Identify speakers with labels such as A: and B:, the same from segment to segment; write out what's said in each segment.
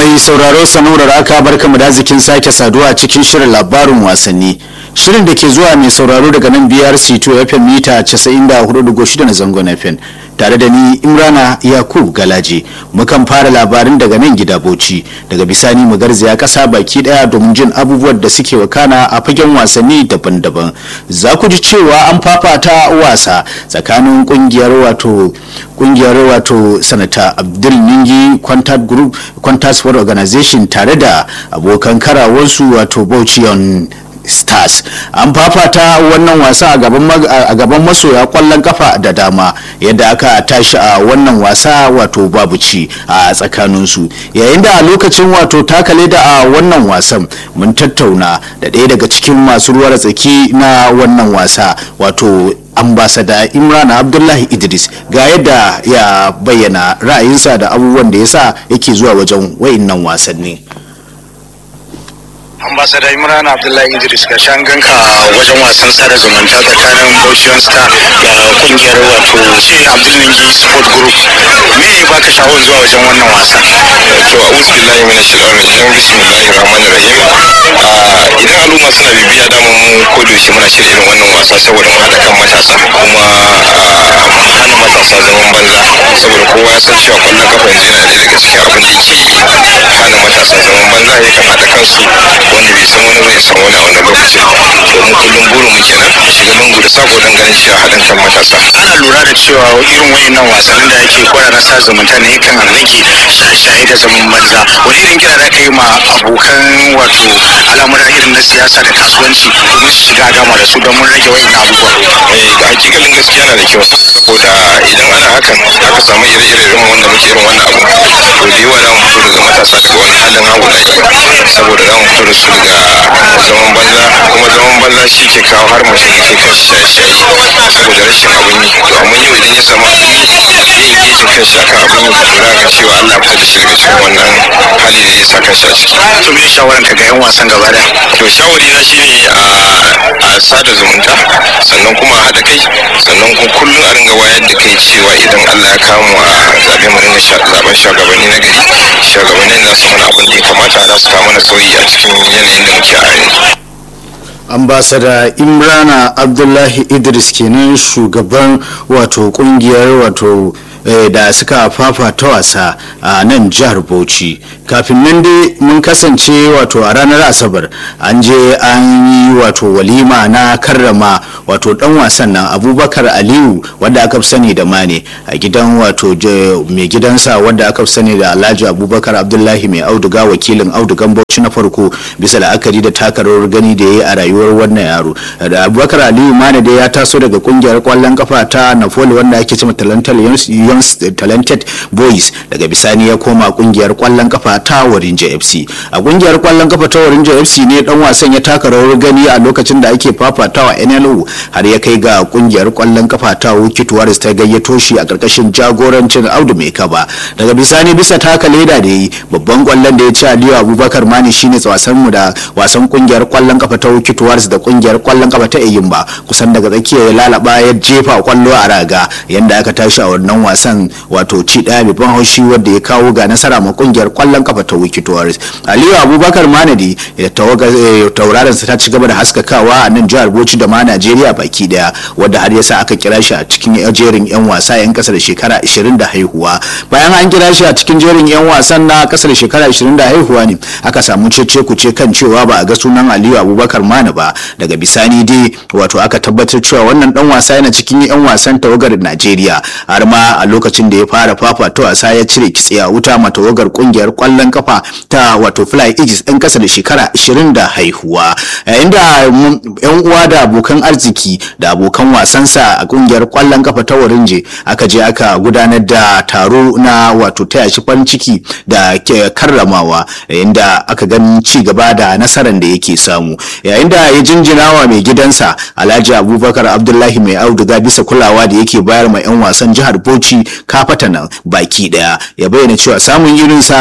A: mai sauraro sanaurar aka barka mu da zikin sake saduwa a cikin shirin labarin wasanni shirin da ke zuwa mai sauraro daga nan brc 2 fm mita 94.6 na zangon fm tare da ni imrana yakub galaje mukan fara labarin daga nan gida bauchi daga bisani mu garzaya kasa baki daya domin jin abubuwan da suke wakana a fagen wasanni daban-daban za ku ji cewa an fafata wasa tsakanin kungiyar wato kungiyar wato sanata abdul ningi contact group contact sport organization tare da abokan karawarsu wato bauchi on stars an fafata wannan wasa a gaban masoya kwallon kafa da dama yadda aka tashi a wannan wasa wato babu ci a tsakaninsu yayin da a lokacin wato takale da a wannan wasan mun tattauna da ɗaya daga cikin masu ruwar tsaki na wannan wasa wato ambasada imran abdullahi idris ga yadda ya bayyana ra'ayinsa da abubuwan da ya sa yake zuwa wajen wa'innan wasanni
B: ambasada imran abdullahi idris ga shan ganka wajen wasan sada zumunta tsakanin bauchian star da kungiyar wato ce abdullingi sport group me ya baka sha'awar zuwa wajen wannan wasa
C: to a'udhu billahi minash shaitanir rajim bismillahir rahmanir rahim idan al'umma suna bibiya da mu ko da yaushe muna shirya irin wannan wasa saboda mu haɗa kan matasa kuma hana matasa zaman banza saboda kowa ya san cewa kwallon kafa yanzu yana da gaskiya abin da yake hana matasa zaman banza ya kan haɗa kansu wanda bai san wani bai san wani a wannan lokacin to mu kullum burin mu kenan shiga lungu da sako don ganin cewa haɗin kan matasa
B: ana lura da cewa irin wayannan wasannin da ake kwara na sa zumunta ne kan rage shaye-shaye da zaman banza wani irin kira da ka yi ma abokan wato al'amura irin na siyasa da kasuwanci domin su shiga gama da su don mun rage wayannan abubuwa
C: eh ga hakikalin gaskiya na da kyau saboda idan ana hakan aka samu ire-ire irin wanda muke irin wannan abu to da yawa za mu fito daga matasa daga wani halin hagu da saboda za mu fito da su daga zaman banza kuma zaman banza shi ke kawo har mutum ya ke kan shaye-shaye saboda rashin abin yi to amma yau idan ya samu abin yi ya yi gejin kan shi akan abin yi to za ga cewa Allah fitar da shi daga cikin wannan hali da ya sa kan shi a ciki
B: to me shawaran ka ga yan wasan gaba da
C: to shawari na shine a sada zumunta sannan kuma a haɗa kai sannan kuma kullum a ringa wayar da kai cewa idan Allah ya kawo mu a zaɓe mu ringa zaɓen shugabanni na gari shugabannin za su mana abin da ya kamata za su kawo mana sauyi a cikin yanayin da muke a yanzu
A: ambasada imrana abdullahi idris kenan shugaban wato kungiyar wato da suka fafata wasa a nan jihar bauchi kafin nan dai mun kasance wato a ranar asabar an je an yi wato walima na karrama wato dan wasan nan abubakar aliyu wanda aka fi sani da mane a gidan wato mai gidansa wanda aka fi sani da alhaji abubakar abdullahi mai auduga wakilin audugan bauchi na farko bisa la'akari da takarar gani da ya yi a rayuwar wannan yaro da abubakar aliyu mane dai ya taso daga kungiyar kwallon kafa ta napoli wanda ake cewa talented boys daga bisani ya koma kungiyar kwallon kafa ta warinja fc a kungiyar kwallon kafa ta warinja fc ne dan wasan ya taka rawar gani a lokacin da ake fafatawa nlo har ya kai ga kungiyar kwallon kafa ta wiki tuwaris ta gayyato shi a karkashin jagorancin audu mai kaba daga bisani bisa taka leda da yi babban kwallon da ya ci aliyu abubakar mani shine wasan mu da wasan kungiyar kwallon kafa ta wiki tuwaris da kungiyar kwallon kafa ta eyimba kusan daga tsakiya ya lalaba ya jefa kwallo a raga yanda aka tashi a wannan wasan wato ci daya babban haushi wanda ya kawo ga nasara ma kungiyar kwallon kafa ta wiki tuwaris aliyu abubakar manadi da tauraron sa ta ci gaba da haskakawa a nan jihar bauchi da ma najeriya baki daya wanda har yasa aka kira shi a cikin jerin yan wasa yan kasa da shekara 20 da haihuwa bayan an kira shi a cikin jerin yan wasan na kasa da shekara 20 da haihuwa ne aka samu cece kuce kan cewa ba a ga sunan aliyu abubakar mana ba daga bisani dai wato aka tabbatar cewa wannan dan wasa yana cikin yan wasan tawagar najeriya har ma a lokacin da ya fara fafata wasa ya cire kitse a wuta ma tawagar kungiyar kwallon kafa ta wato fly aegis ɗin kasa da shekara 20 da haihuwa yayin da yan uwa da abokan arziki da abokan wasansa a kungiyar kwallon kafa ta warinje aka je aka gudanar da taro na wato taya shi farin ciki da karramawa yayin da aka gani ci gaba da nasarar da yake samu yayin da ya jinjina wa mai gidansa alhaji abubakar abdullahi mai auduga bisa kulawa da yake bayar ma yan wasan jihar bauchi kafata nan baki daya ya bayyana cewa samun irinsa ba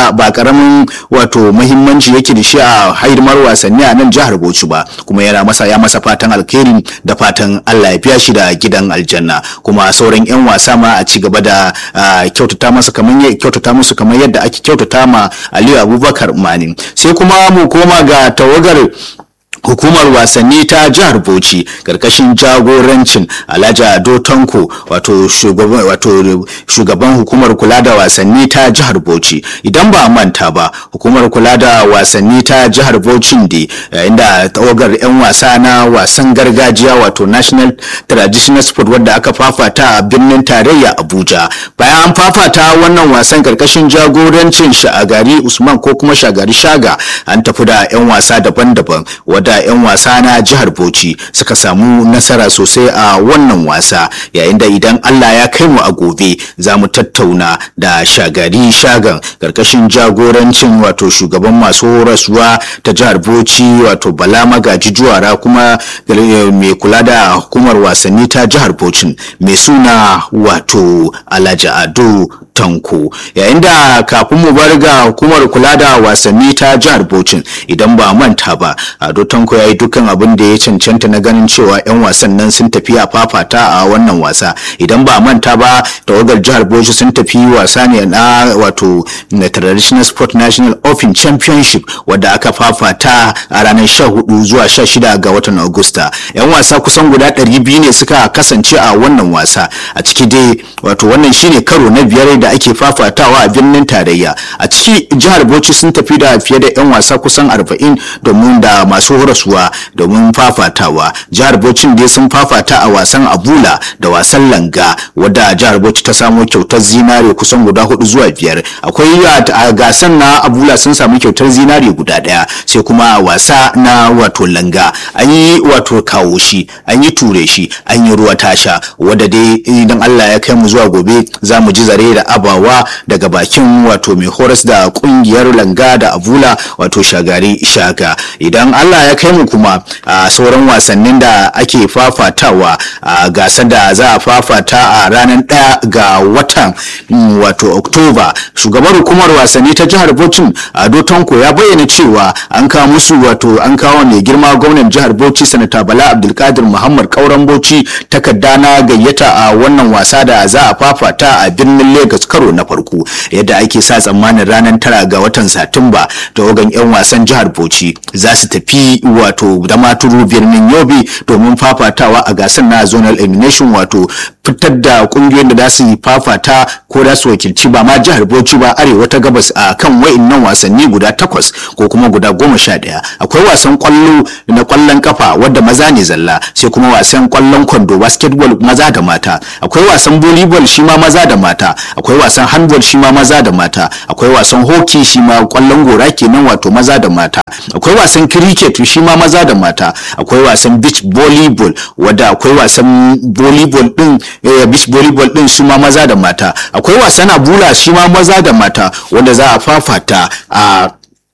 A: karamin wato muhimmanci yake da shi a haidimar wasanni a nan jihar Bauchi ba kuma yana masa ya masa fatan alkhairi da fatan Allah ya biya shi da gidan aljanna kuma sauran yan wasa ma a ci gaba da kyautata masa kamar kyautata musu kamar yadda ake kyautata ma Aliyu Abubakar Mani sai kuma mu koma ga tawagar hukumar wasanni ta jihar bauchi karkashin jagorancin alhaji ado tanko wato shugaban wato shugaban hukumar kula da wasanni ta jihar bauchi idan ba manta ba hukumar kula da wasanni ta jihar bauchi da inda tawagar yan wasa na wasan gargajiya wato national traditional sport wadda aka fafata a birnin tarayya abuja bayan an fafata wannan wasan karkashin jagorancin shagari usman ko kuma shagari shaga an tafi da yan wasa daban-daban wadda 'yan wasa na jihar Bauchi suka samu nasara sosai a wannan wasa yayin da idan Allah ya kai mu a gobe za mu tattauna da shagari shagan karkashin jagorancin wato shugaban masu horaswa ta jihar Bauchi wato Bala Magaji Juwara kuma mai kula da hukumar wasanni ta jihar Bauchi mai suna wato Alhaji Ado Tanko yayin da kafin mu bar ga hukumar kula da wasanni ta jihar Bauchi idan ba manta ba Ado Tanko ya yi dukkan abin da ya cancanta na ganin cewa 'yan wasan nan sun tafi a fafata a wannan wasa idan ba manta ba tawagar jihar Bauchi sun tafi wasa ne na wato na Traditional Sport National Open Championship wadda aka fafata a ranar 14 zuwa 16 ga watan Agusta 'yan wasa kusan guda 200 ne suka kasance a wannan wasa a ciki dai wato wannan shine karo na biyar da ake fafatawa a birnin tarayya a ciki jihar Bauchi sun tafi da fiye da 'yan wasa kusan 40 domin da masu horaswa domin fafatawa jihar Bauchi dai sun fafata a wasan Abula da wasan Langa wadda jihar Bauchi ta samo kyautar zinare kusan guda hudu zuwa biyar akwai a gasan na Abula sun samu kyautar zinare guda daya sai kuma a wasa na wato Langa an yi wato kawo shi an yi ture shi an yi ruwa tasha wadda dai idan Allah ya kai mu zuwa gobe za mu ji zare da abawa daga bakin wato mai horas da kungiyar Langa da Abula wato shagari shaga idan Allah ya kai mu kuma a sauran wasannin da ake fafatawa a gasar da za a fafata a ranar ɗaya ga watan wato oktoba shugaban hukumar wasanni ta jihar bauchi ado tanko ya bayyana cewa an kawo musu wato an kawo mai girma gwamnan jihar bauchi sanata bala abdulkadir muhammad kauran bauchi takarda na gayyata a wannan wasa da za a fafata a birnin lagos karo na farko yadda ake sa tsammanin ranar tara ga watan satumba tawagan 'yan wasan jihar bauchi za su tafi wato da maturu birnin yobe domin fafatawa a gasar na zonal elimination wato fitar da kungiyoyin da za su yi fafata ko za su wakilci ba ma jihar bauchi ba arewa ta gabas a kan wa'innan wasanni guda takwas ko kuma guda goma sha ɗaya akwai wasan kwallo na kwallon kafa wadda maza ne zalla sai kuma wasan kwallon kwando basketball maza da mata akwai wasan volleyball shi ma maza da mata akwai wasan handball shi ma maza da mata akwai wasan hockey shi ma kwallon gora kenan wato maza da mata akwai wasan cricket shi ma maza da mata akwai wasan beach volleyball wadda akwai wasan volleyball din eh, beach volleyball din shi ma maza da mata akwai wasan abula shi ma maza da mata wanda za a fafata a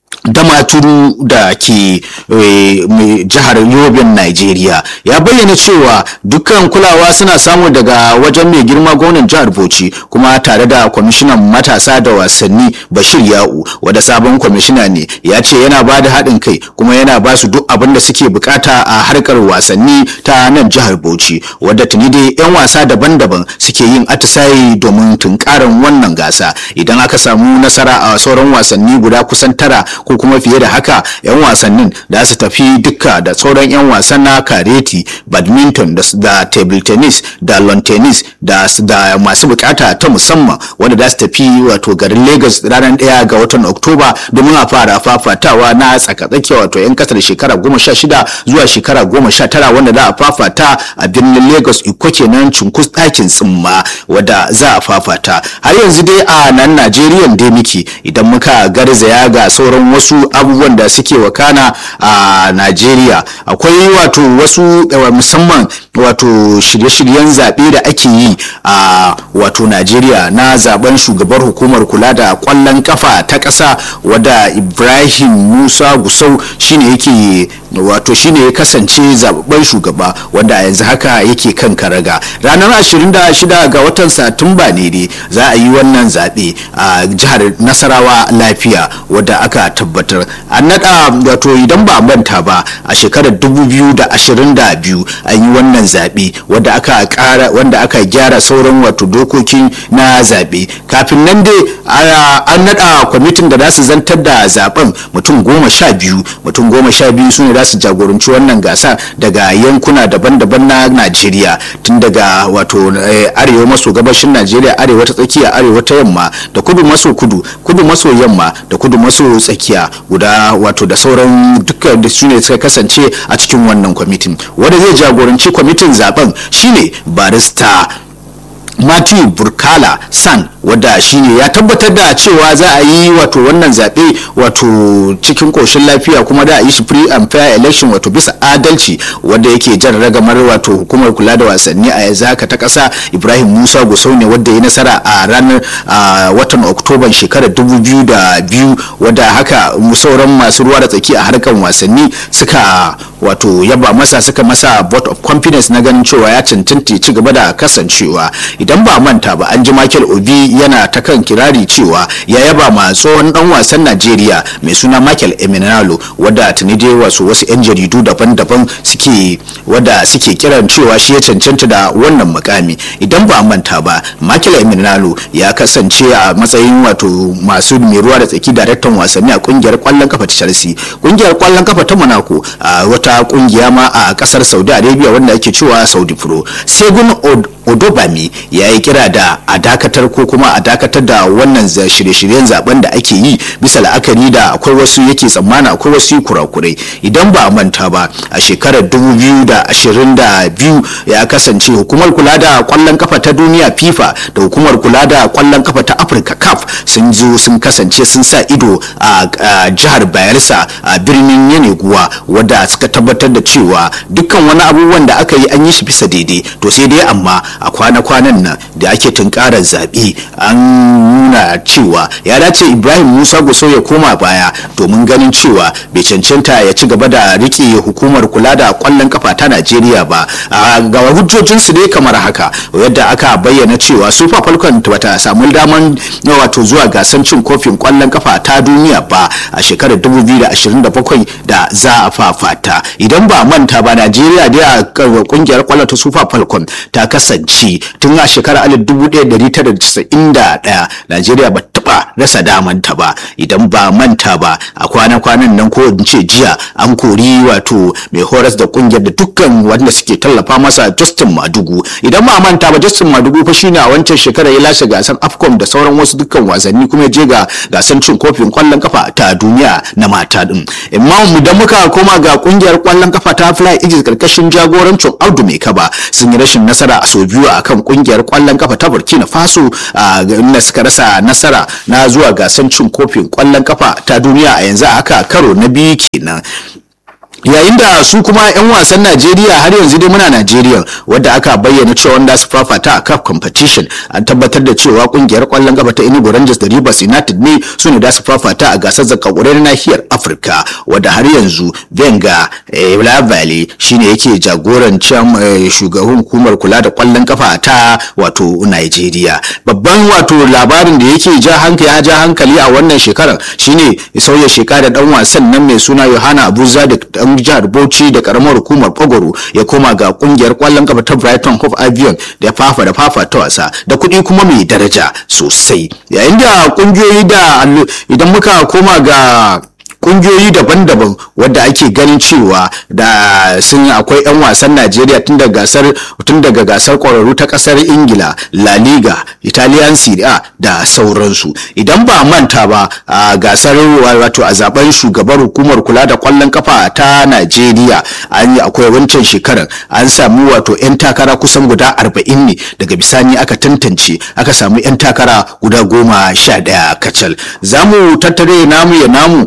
A: damaturu da ke jihar yobin Najeriya ya bayyana cewa dukkan kulawa suna samu daga wajen mai girma gwamnan jihar Bauchi kuma tare da kwamishinan matasa da wasanni Bashir Ya'u wanda sabon kwamishina ne ya ce yana ba da haɗin kai kuma yana ba su duk abin da suke bukata a harkar wasanni ta nan jihar Bauchi wadda tuni dai 'yan wasa daban-daban suke yin atisaye domin tunkarin wannan gasa idan aka samu nasara a sauran wasanni guda kusan tara ko kuma fiye da haka 'yan wasannin da su tafi duka da sauran 'yan wasan na kareti badminton da table tennis da lawn tennis da, da masu bukata ta musamman wanda za su tafi wato garin lagos ranar ɗaya ga watan oktoba domin a fara fafatawa na tsakatsakiya wato 'yan kasar shekara goma sha shida zuwa shekara goma sha tara wanda za a fafata a birnin lagos iko kenan cunkus ɗakin tsimma wadda za a fafata har yanzu dai a nan najeriya dai muke idan muka garzaya ga sauran wasu abubuwan da suke wakana a Najeriya akwai wato wasu musamman wato shirye-shiryen zaɓe da ake yi a wato najeriya na zaben shugabar hukumar kula da kwallon kafa ta ƙasa wadda ibrahim musa gusau shine yake wato shine ya kasance zababben shugaba wanda a yanzu haka yake kan karaga ranar 26 ga watan satumba ne dai za a yi wannan zaɓe a jihar nasarawa lafiya wadda aka tabbatar an naɗa wato idan ba manta ba a shekarar 2022 an yi wannan zaɓe wadda aka ƙara wanda aka gyara sauran wato dokokin na zaɓe kafin nan dai an naɗa kwamitin da za su zantar da zaben mutum goma sha biyu mutum goma sha biyu su ne za su jagoranci wannan gasa daga yankuna daban-daban na najeriya tun daga wato arewa maso gabashin najeriya arewa ta tsakiya arewa ta yamma da kudu maso kudu kudu maso yamma da kudu maso tsakiya guda wato da sauran dukkan da su ne suka kasance a cikin wannan kwamitin wanda zai jagoranci kwamitin zaben shine barista Matthew Burkala San wadda shine ya tabbatar da cewa za a yi wato wannan zaɓe wato cikin ƙoshin lafiya kuma da a yi shi free and fair election wato bisa adalci wadda yake jan ragamar wato hukumar kula da wasanni a yanzu haka ta ƙasa Ibrahim Musa Gusau ne wadda ya nasara a ranar watan Oktoban shekarar 2002 wadda haka sauran masu ruwa da tsaki a harkar wasanni suka wato yaba masa suka masa vote of confidence na ganin cewa ya cancanta ci gaba da kasancewa idan ba manta ba an ji Michael Obi yana ta kan kirari cewa ya yaba ma tsohon dan wasan Najeriya mai suna Michael Emenalo wadda tuni dai wasu wasu yan jaridu daban-daban suke wadda suke kiran cewa shi ya cancanta da wannan mukami idan ba manta ba Michael Emenalo ya kasance a matsayin wato masu mai ruwa da tsaki daraktan wasanni a kungiyar kwallon kafa ta Chelsea kungiyar kwallon kafa ta Monaco a wata kungiya ma a kasar Saudi Arabia wanda ake cewa Saudi Pro Segun Odobami ya yi kira da a dakatar ko kuma a dakatar da wannan shirye-shiryen zaben da ake yi bisa la'akari da akwai wasu yake tsammana akwai wasu kurakurai idan ba a manta ba a shekarar 2022 ya kasance hukumar kula da kwallon kafa ta duniya FIFA da hukumar kula da kwallon kafa ta Africa CAF sun zo sun kasance sun sa ido a jihar Bayelsa a birnin Yeneguwa wadda suka tabbatar da cewa dukkan wani abubuwan da aka yi an yi shi bisa daidai to sai dai amma a kwana-kwanan nan da ake tunkarar zaɓe an nuna cewa ya dace ibrahim musa gusau ya koma baya domin ganin cewa bai cancanta ya ci gaba da rike hukumar kula da kwallon kafa ta najeriya ba ga hujjojinsu dai kamar haka yadda aka bayyana cewa super falcon bata samu daman wato zuwa gasan cin kofin kwallon kafa ta duniya ba a shekarar 2027 da za a fafata idan ba manta ba najeriya dai a kungiyar kwallon ta super falcon ta kasance tun a shekarar 1991 najeriya ba taba rasa damanta ba idan ba manta ba a kwana-kwanan nan ko in ce jiya an kori wato mai horas da kungiyar da dukkan wanda suke tallafa masa justin madugu idan ba manta ba justin madugu fa shine a wancan shekarar ya lashe gasar afcon da sauran wasu dukkan wasanni kuma ya je ga gasar cin kofin kwallon kafa ta duniya na mata din amma idan muka koma ga kungiyar kwallon kafa ta fly eagles karkashin jagorancin audu mai kaba sun yi rashin nasara a sau biyu akan kungiyar kwallon kafa ta burkina faso inda suka rasa nasara na zuwa gasar cin kofin kwallon kafa ta duniya a yanzu haka karo na biyu kenan yayin da su kuma 'yan wasan najeriya har yanzu dai muna najeriya wadda aka bayyana cewa wanda su fafata a cup competition an tabbatar da cewa kungiyar kwallon gaba ta enugu rangers da rivers united ne su ne da su fafata a gasar zakakurai na nahiyar afirka wadda har yanzu venga lavale shine yake jagorancin shugaban hukumar kula da kwallon kafa ta wato najeriya babban wato labarin da yake ja hankali ya ja hankali a wannan shekarar shine sauya shekara dan wasan nan mai suna yohana abuza da dan jihar Bauchi da karamar hukumar Ogoro ya koma ga kungiyar kwallon kafa ta Brighton Hove Albion da ya fafa da fafa ta wasa da kuɗi kuma mai daraja sosai yayin da kungiyoyi da idan muka koma ga kungiyoyi daban-daban wadda ake ganin cewa da sun akwai 'yan wasan najeriya tun daga gasar tun daga gasar kwararru ta kasar ingila la liga italian serie a da sauransu idan ba manta ba a gasar wato a zaben shugabar hukumar kula da kwallon kafa ta najeriya an yi akwai wancan shekarar an samu wato 'yan takara kusan guda 40 ne daga bisani aka tantance aka samu 'yan takara guda goma sha daya kacal za mu tattare namu ya namu a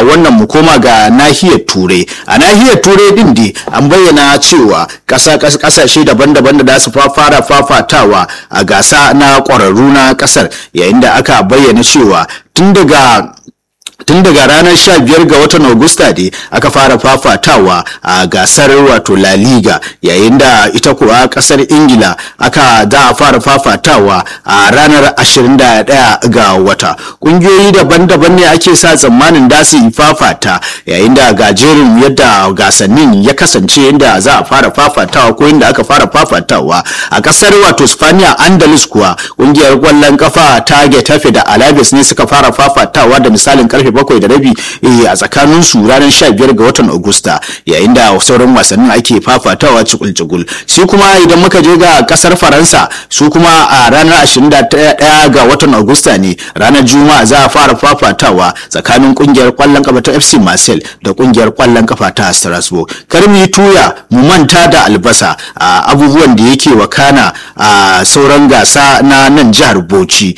A: wannan mu koma ga nahiyar turai a nahiyar turai din dai an bayyana cewa kasashe daban-daban da za su fara fafatawa a gasa na ƙwararru na ƙasar yayin da aka bayyana cewa tun daga tun daga ranar 15 ga watan Agusta ne aka fara fafatawa a gasar wato La Liga yayin da ita kuwa kasar Ingila aka za a fara fafatawa a ranar 21 ga wata kungiyoyi daban-daban ne ake sa tsammanin da su yi fafata yayin da gajerin yadda gasannin ya kasance yadda za a fara fafatawa ko yadda aka fara fafatawa a kasar wato Spaniya Andalus kuwa kungiyar kwallon kafa ta Getafe da Alaves ne suka fara fafatawa da misalin karfe bakwai da rabi a tsakanin su ranar sha biyar ga watan Agusta yayin da sauran wasannin ake fafatawa cikul-cikul shi kuma idan muka je ga kasar Faransa su kuma a ranar 21 ga watan Agusta ne ranar Juma'a za a fara fafatawa tsakanin kungiyar kwallon kafa ta FC Marseille da kungiyar kwallon kafa ta Strasbourg karmi tuya mu manta da albasa a abubuwan da yake wakana a sauran gasa na nan jihar Bauchi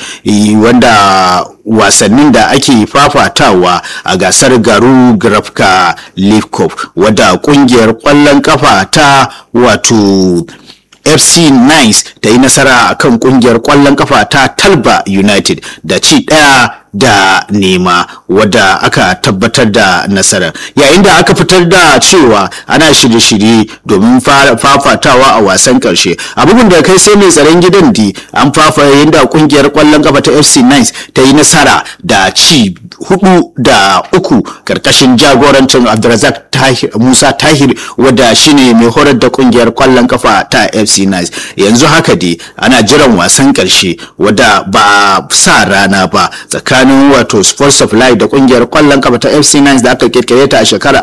A: wanda wasannin da ake fafatawa a gasar garu grafka league cup wadda kungiyar kwallon kafa ta wato fc nice ta yi nasara a kan kungiyar kwallon kafa ta talba united da ci daya da nema wadda aka tabbatar da nasarar yayin da aka fitar da cewa ana shirye-shirye domin fafatawa a wasan karshe a bugun da kai sai mai tsaron gidan di an fafa yayin da kungiyar kwallon kafa ta fc nice ta yi nasara da ci hudu da uku karkashin jagorancin abdulrazak musa tahir wadda shine mai horar da kungiyar kwallon kafa ta fc nice yanzu haka dai ana jiran wasan karshe wadda ba sa rana ba tsakanin tsakanin wato sports of life da kungiyar kwallon kafa ta fc nice da aka kirkire ta a shekarar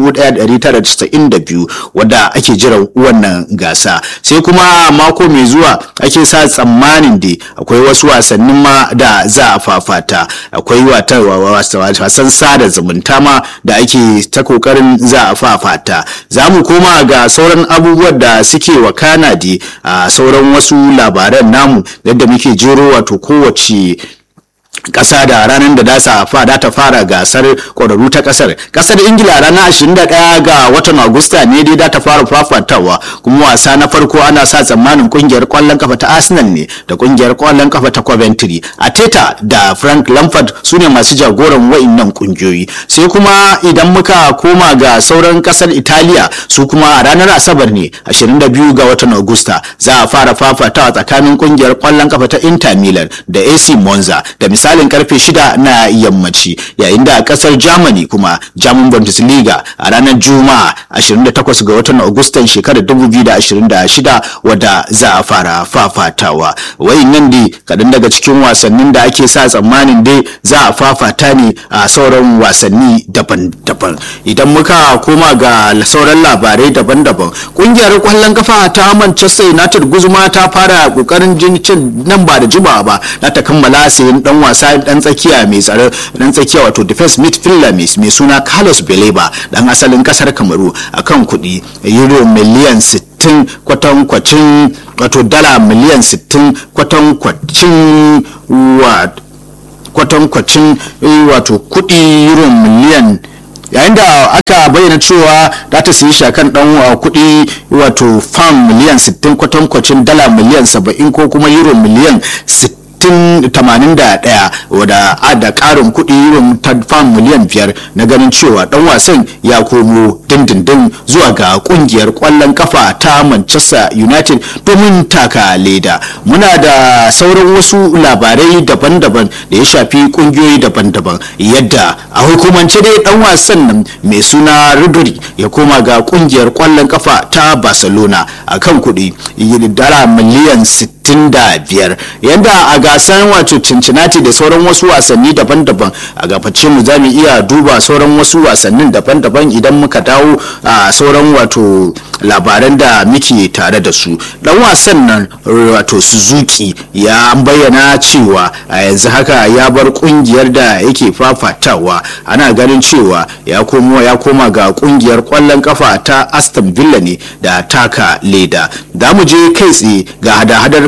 A: 1992 wadda ake jiran wannan gasa sai kuma mako mai zuwa ake sa tsammanin da akwai wasu wasannin ma da za a fafata akwai wasan sada zumunta ma da ake ta kokarin za a fafata za mu koma ga sauran abubuwan da suke wakana da a sauran wasu labaran namu yadda muke jero wato kowace kasa da ranar da dasa fada ta fara gasar ƙwararru ta kasar kasar ingila ranar 21 ga watan agusta ne dai da ta fara fafatawa kuma wasa na farko ana sa tsammanin kungiyar kwallon kafa ta arsenal ne da kungiyar kwallon kafa ta coventry ateta da frank lampard su ne masu jagoran wa'innan kungiyoyi sai kuma idan muka koma ga sauran kasar italiya su kuma a ranar asabar ne 22 ga watan agusta za a fara fafatawa tsakanin kungiyar kwallon kafa ta inter milan da ac monza da misalin karfe shida na yammaci yayin da a kasar germany kuma german bundesliga a ranar juma'a 28 ga watan agustan shekarar 2026 wadda za a fara fafatawa nan dai kaɗan daga cikin wasannin da ake sa tsammanin dai za a fafata ne a sauran wasanni daban-daban idan muka koma ga sauran labarai daban-daban ƙungiyar kwallon kafa ta manchester united guzuma ta fara ƙoƙarin cin nan ba da jimawa ba na ta kammala sayan dan wasa dan tsakiya mai tsare dan tsakiya wato defense midfielder mai suna Carlos Beleba dan asalin kasar Kamaru akan kuɗi euro miliyan 60 kwatankwacin wato dala miliyan 60 kwatankwacin kwatankwacin wato kuɗi euro miliyan yayin da aka bayyana cewa za ta siyi shakan dan kuɗi wato fam miliyan 60 kwatankwacin dala miliyan 70 ko kuma euro miliyan 60 81 wadda da karin kuɗi irin fam miliyan biyar na ganin cewa dan wasan ya komo dindindin zuwa ga kungiyar kwallon kafa ta manchester united domin taka leda muna da sauran wasu labarai daban-daban da ya shafi kungiyoyi daban-daban yadda a hukumance dai dan wasan nan mai suna rodri ya koma ga kungiyar kwallon kafa ta barcelona a kan kuɗi dala miliyan 65 yadda a gasar wato cincinnati da sauran wasu wasanni daban-daban a gabace mu za mu iya duba sauran wasu wasannin daban-daban idan muka dawo a sauran wato labaran da muke tare da su dan wasan nan wato suzuki ya bayyana cewa a yanzu haka ya bar kungiyar da yake fafatawa ana ganin cewa ya komo ya koma ga kungiyar kwallon kafa ta aston villa ne da taka leda da mu je kai tsaye ga hada-hadar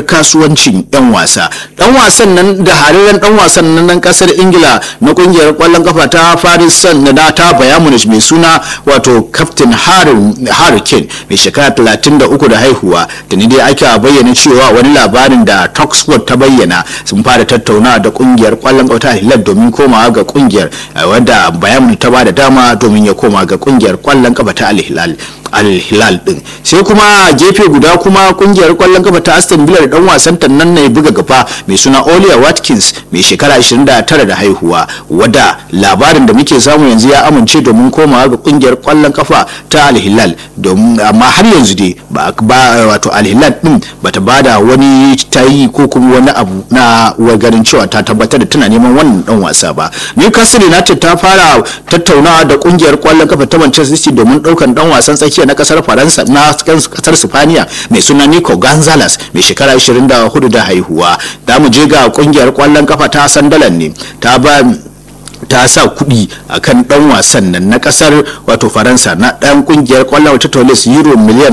A: kasuwancin 'yan wasa dan wasan nan da hararen dan wasan nan kasar ingila na kungiyar kwallon kafa ta paris saint na ta bayamunich mai suna wato captain harry kane mai shekara 33 da haihuwa da ni dai aka bayyana cewa wani labarin da talksport ta bayyana sun fara tattauna da kungiyar kwallon kafa ta hilal domin komawa ga kungiyar wanda bayamunich ta ba da dama domin ya koma ga kungiyar kwallon kafa ta al-hilal al-hilal din sai kuma gefe guda kuma kungiyar kwallon kafa ta aston villa da dan wasan ta nan ne buga gaba mai suna olia watkins mai shekara 29 da haihuwa wadda labarin da muke samu yanzu ya amince domin komawa ga kungiyar kwallon kafa ta al-hilal amma har yanzu dai ba wato al-hilal din bata bada wani tayi ko kuma wani abu na ganin cewa ta tabbatar da tana neman wannan dan wasa ba newcastle united ta fara tattaunawa da kungiyar kwallon kafa ta manchester city domin daukan dan wasan tsakiya na kasar faransa na kasar spaniya mai suna nico gonzalez mai shekara 24 da haihuwa da mu je ga kungiyar kwallon kafa ta sandalan ne ta ba ta sa kuɗi a kan ɗan wasan nan na ƙasar wato faransa na ɗan ƙungiyar ƙwallon ta tolis euro miliyan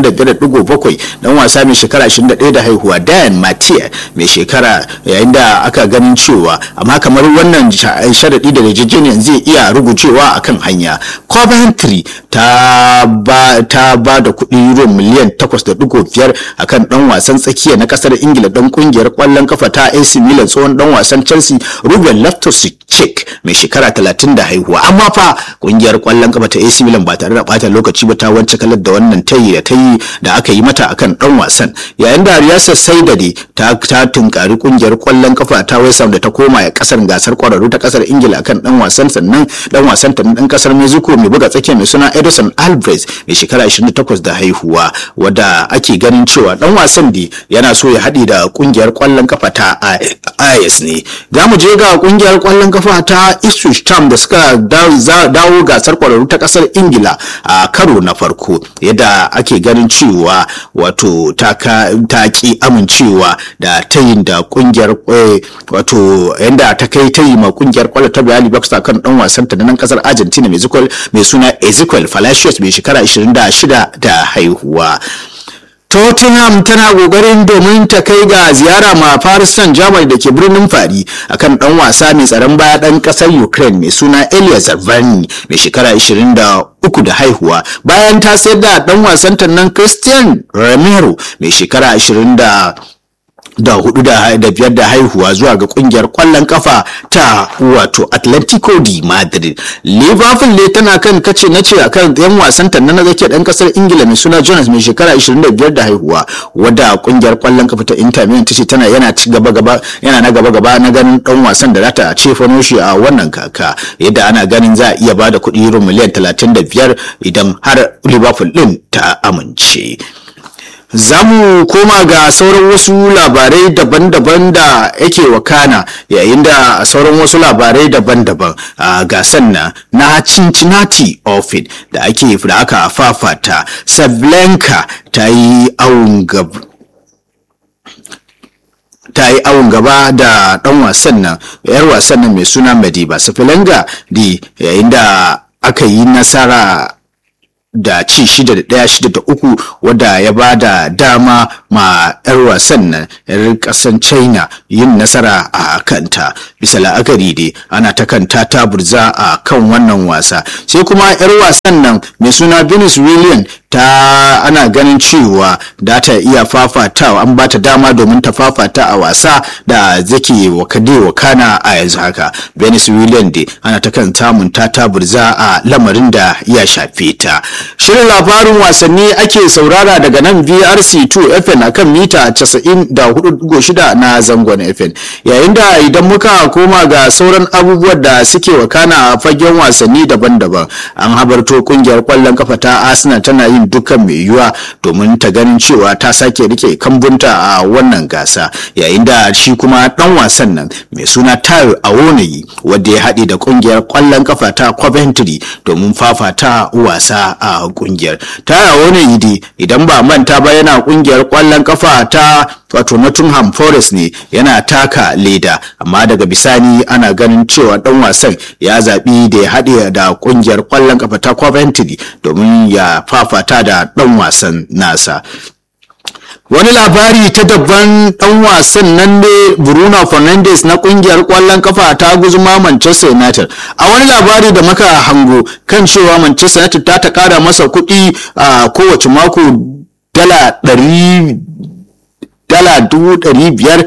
A: 25.7 ɗan wasa mai shekara 21 da haihuwa dayan matiya mai shekara yayin da aka ganin cewa amma kamar wannan sharaɗi da yarjejeniyar zai iya rugucewa a kan hanya coventry ta ba ta ba da kuɗi euro miliyan 8.5 a kan ɗan wasan tsakiya na ƙasar ingila ɗan ƙungiyar ƙwallon kafa ta ac milan tsohon ɗan wasan chelsea ruben loftus-cheek mai shekara talatin da haihuwa amma fa kungiyar kwallon kafa ta AC Milan ba tare da bata lokaci ba ta wance kalar da wannan tayi da tayi da aka yi mata akan dan wasan yayin da Riyasa Saidade ta ta tunkari kungiyar kwallon kafa ta West Ham da ta koma ya kasar gasar kwararru ta kasar Ingila akan dan wasan sannan dan wasan ta dan kasar Mexico mai buga tsakiya mai suna Edison Alvarez mai shekara 28 da haihuwa wadda ake ganin cewa dan wasan da yana so ya haɗi da kungiyar kwallon kafa ta IS ne za mu je ga kungiyar kwallon kafa ta Ipswich Town da suka dawo gasar kwararru ta kasar Ingila a karo na farko yadda ake ganin cewa wato ta ki amincewa da tayin da kungiyar wato yadda ta kai tayi ma kungiyar kwallo ta Bayali Bucks kan dan wasan ta nan kasar Argentina mai suna Ezequiel Palacios mai shekara 26 da haihuwa. Tottenham tana kokarin domin ta kai ga ziyara ma Paris Saint-Germain da ke birnin Fari akan dan wasa mai tsaron baya dan kasar Ukraine mai suna Elias Zarvani mai shekara 23 da haihuwa bayan ta sayar da dan wasan nan Christian Romero mai shekara 20 da da hudu da biyar da haihuwa zuwa ga kungiyar kwallon kafa ta wato Atletico di Madrid. Liverpool ne tana kan kace na ce akan yan wasan ta na zake dan kasar Ingila mai suna Jonas mai shekara 25 da haihuwa wadda kungiyar kwallon kafa ta Inter Milan tace tana yana ci gaba gaba yana na gaba gaba na ganin dan wasan da zata ce fano shi a wannan kaka yadda ana ganin za a iya bada kuɗi euro miliyan 35 idan har Liverpool din ta amince. za mu koma ga sauran wasu labarai daban-daban da yake wakana yayin da sauran wasu labarai daban-daban a gasan na na cincinnati open da ake da aka fafata sablenka ta yi awon gaba ta yi awon gaba da dan wasan nan yar wasan nan mai suna madiba safilenga di yayin da aka yi nasara da ci shida da ɗaya shida da uku wadda ya ba da dama ma 'yar wasan nan 'yar ƙasan china yin nasara a kanta bisa la'akari dai ana ta kanta ta burza a kan wannan wasa sai kuma 'yar wasan nan mai suna venus william ta ana ganin cewa da ta iya fafatawa an ba ta dama domin ta fafata a wasa da zake wakade wakana a yanzu haka venus william dai ana ta kan samun ta ta burza a lamarin da ya shafe ta shirin labarin wasanni ake saurara daga nan vrc2 fm akan mita 94.6 na zangon fm yayin da idan muka koma ga sauran abubuwan da suke wakana a fagen wasanni daban-daban an habarto kungiyar kwallon kafa ta arsenal tana yin dukkan mai yiwuwa domin ta ganin cewa ta sake rike kambunta a wannan gasa yayin da shi kuma dan wasan nan mai suna tayo awonayi wadda ya haɗe da kungiyar kwallon kafa ta coventry domin fafata wasa a kungiyar ta wani yidi idan ba manta ba yana kungiyar kwallon kafa ta wato Nottingham Forest ne yana taka leda amma daga bisani ana ganin cewa dan wasan ya zaɓi da ya haɗe da kungiyar kwallon kafa ta Coventry domin ya fafata da dan wasan nasa wani labari ta dabban dan wasan nan ne bruno fernandes na kungiyar kwallon kafa ta guzuma manchester united a wani labari da muka hango kan cewa manchester united ta ta kara masa kuɗi a kowace mako dala ɗari dala dubu ɗari biyar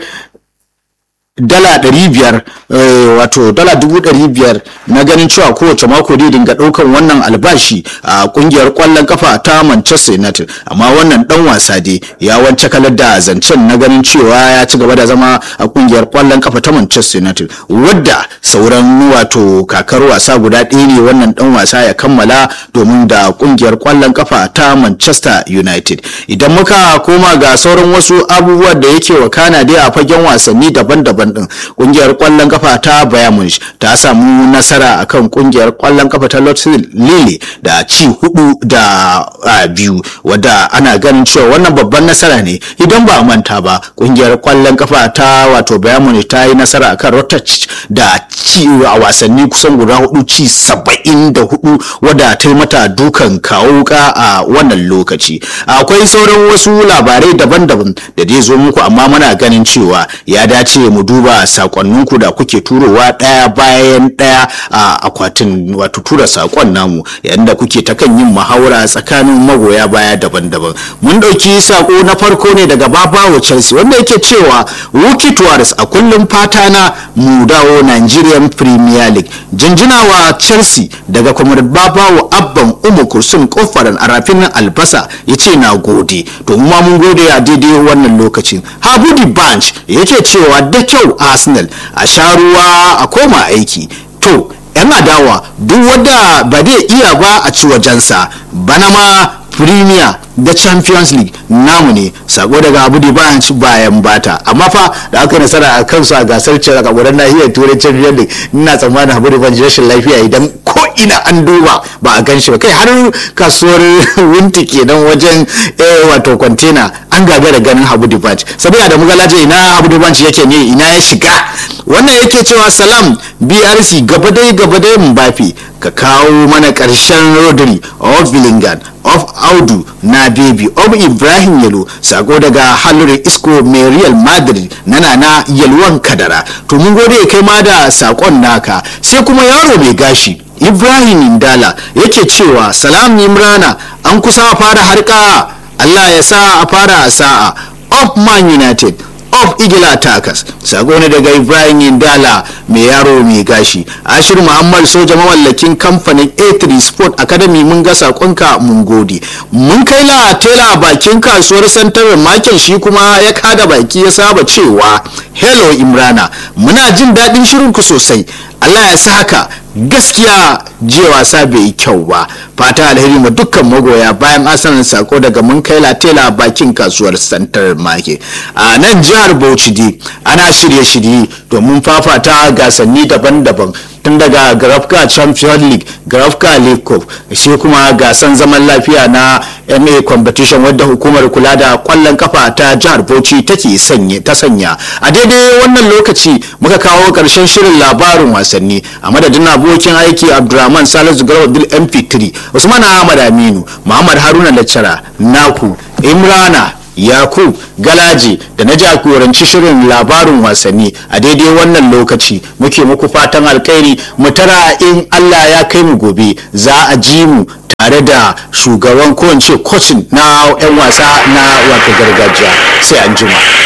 A: dala ɗari biyar wato dala dubu ɗari biyar na ganin cewa kowace mako dai dinga ɗaukan wannan albashi a ƙungiyar ƙwallon kafa ta manchester united amma wannan ɗan wasa dai ya wance kalar da zancen na ganin cewa ya ci gaba da zama a ƙungiyar ƙwallon kafa ta manchester united wadda sauran wato kakar wasa guda ɗaya ne wannan ɗan wasa ya kammala domin da ƙungiyar ƙwallon kafa ta manchester united idan muka koma ga sauran wasu abubuwa da yake wakana dai a fagen wasanni daban-daban daban din kungiyar kwallon kafa ta Bayern Munich ta samu nasara akan kungiyar kwallon kafa ta Lotz Lille da ci hudu da biyu wadda ana ganin cewa wannan babban nasara ne idan ba a manta ba kungiyar kwallon kafa ta wato Bayern Munich ta yi nasara akan Rotterdam da ci a wasanni kusan guda hudu ci saba'in da hudu wadda ta yi mata dukan kawo wuka a wannan lokaci akwai sauran wasu labarai daban-daban da dai zo muku amma muna ganin cewa ya dace mu duba sakonninku da kuke turowa ɗaya bayan ɗaya a akwatin wato tura sakon namu yayin da kuke ta kan yin muhawara tsakanin magoya baya daban-daban mun ɗauki sako na farko ne daga babawo chelsea wanda yake cewa wuki tuwaris a kullum fata na mu dawo nigerian premier league jinjina wa chelsea daga kwamar babawo abban umu kursun kofaran a rafin albasa ya ce na gode to ma mun gode a daidai wannan lokacin habudi banch yake cewa da kyau arsenal a sha ruwa a koma aiki to yan adawa duk wadda ba zai iya ba a ci wajensa bana ma premier da champions league namu ne sako daga abu da bayan ci bayan bata amma fa da aka nasara a kansu a gasar cin a gudan nahiyar turai champions league ina tsammanin abu da ban rashin lafiya idan ko ina an duba ba a gan shi ba kai har kasuwar winti kenan wajen wato kwantena an gagara ganin habu dibanch saboda da mugalaje ina habu dibanch yake ne ina ya shiga wannan yake cewa salam brc gabadai gabadai mbafi ka kawo mana karshen rodri of billingham of audu na baby of ibrahim yalo sako daga halure isko mai real madrid na nana yalwan kadara to mun gode kai ma da sakon naka sai kuma yaro mai gashi ibrahim indala yake cewa salam imrana an kusa fara harka allah ya sa a fara sa'a of man united of igila takas sako ne daga ibrahim indala mai yaro mai gashi ashir muhammad soja mawallakin kamfanin a3 sport academy mun ga sakonka mun gode mun kai la tela bakin kasuwar santar makin shi kuma ya kada baki ya saba cewa hello imrana muna jin daɗin shirinku sosai allah ya sa haka gaskiya jiya wasa bai yi kyau ba fata alheri ma dukkan magoya bayan asanin sako daga mun kai latela bakin kasuwar santar make a nan jihar bauchi dai ana shirye-shirye domin fafata gasanni daban-daban tun daga grafka champion league grafka league cup shi kuma gasan zaman lafiya na ma competition wadda hukumar kula da kwallon kafa ta jihar bauchi take sanye ta sanya a daidai wannan lokaci muka kawo karshen shirin labarin wasanni a madadin abokin aiki abdulrahman salisu garba bil mp3 usman ahmad aminu muhammad haruna laccara naku imrana yakub galaji da na jagoranci shirin labarin wasanni a daidai wannan lokaci muke muku fatan alkhairi mu tara in allah ya kai mu gobe za a ji mu tare da shugaban ko in ce na 'yan wasa na wato gargajiya sai an jima.